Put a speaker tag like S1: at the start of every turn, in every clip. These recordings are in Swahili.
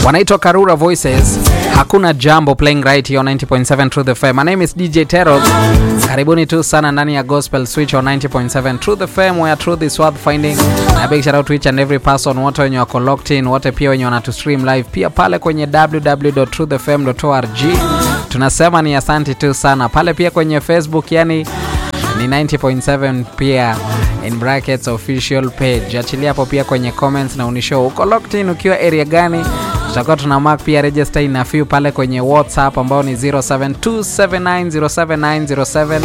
S1: wanaitwa Karura Voices. Hakuna jambo playing right here on 90.7 Truth FM. My name is DJ Teros. Karibuni tu sana ndani ya Gospel Switch on 90.7 Truth FM where truth is worth finding. Na big shout out to each and every person wote wenye wako locked in, wote pia wenye wanatu stream live pia pale kwenye www.truthfm.org. Tunasema ni asante tu sana pale pia kwenye Facebook, yani ni 90.7 pia in brackets official page. Achilia hapo pia kwenye comments na unishow uko locked in ukiwa area gani. Tutakuwa tuna mark pia register ina few pale kwenye WhatsApp ambao ni 0727907907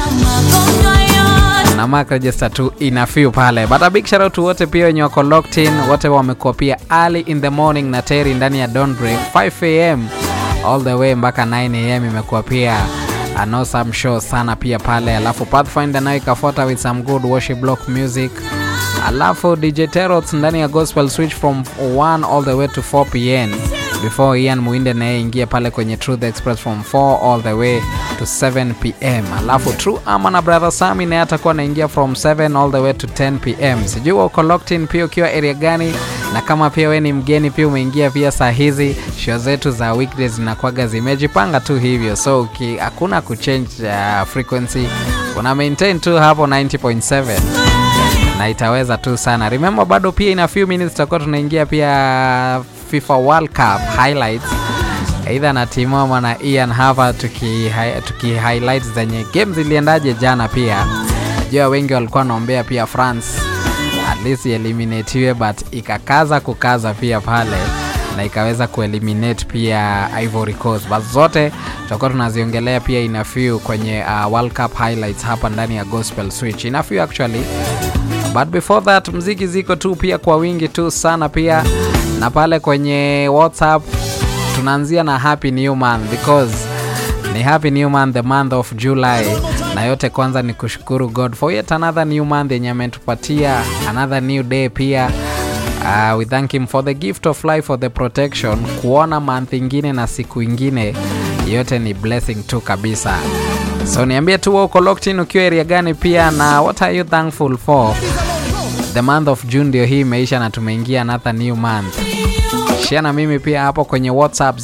S1: na mark register tu ina few pale, but a big shout out to wote pia wenye wako locked in, wote wamekuwa pia early in the morning na Terry ndani ya Don't Break 5 am all the way mpaka 9 am imekuwa pia an awesome show sana pia pale, alafu Pathfinder nayo ikafuata with some good worship block music, alafu DJ Terots ndani ya Gospel Switch from 1 all the way to 4 pm before Ian Muinde naye ingia pale kwenye Truth Express from 4 all the way to 7 pm, alafu True Ama na Brother Sami naye atakuwa anaingia from 7 all the way to 10 pm. Sijui uko locked in pia ukiwa area gani, na kama pia we ni mgeni pia umeingia pia saa hizi, show zetu za weekdays zinakuwaga zimejipanga tu hivyo, so uki hakuna kuchange uh, frequency, una maintain tu hapo 90.7 na itaweza tu sana. Remember bado pia in a few minutes tutakuwa tunaingia pia FIFA World Cup highlights aidha na Timoma na Ian hapa tuki, tuki highlights zenye game ziliendaje jana. Pia najua wengi walikuwa wanaombea pia France at least eliminatiwe, but ikakaza kukaza pia pale na ikaweza kueliminate pia Ivory Coast, but zote tutakuwa tunaziongelea pia in a few kwenye uh, World Cup highlights hapa ndani ya Gospel Switch in a few actually but before that mziki ziko tu pia kwa wingi tu sana pia na pale kwenye WhatsApp tunaanzia na happy new month because ni happy new month the month of July na yote kwanza ni kushukuru God for yet another new month yenye ametupatia another new day pia uh, we thank him for the gift of life for the protection kuona month ingine na siku ingine yote ni blessing tu kabisa so niambie tu uko locked in ukiwa area gani pia na what are you thankful for the month of June ndio hii imeisha na tumeingia another new month share na mimi pia hapo kwenye whatsapp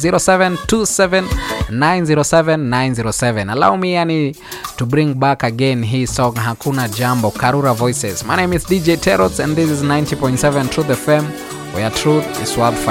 S1: 0727907907 allow me yani to bring back again hii song hakuna jambo karura voices my name is dj terots and this is 90.7 truth fm where truth is worth fighting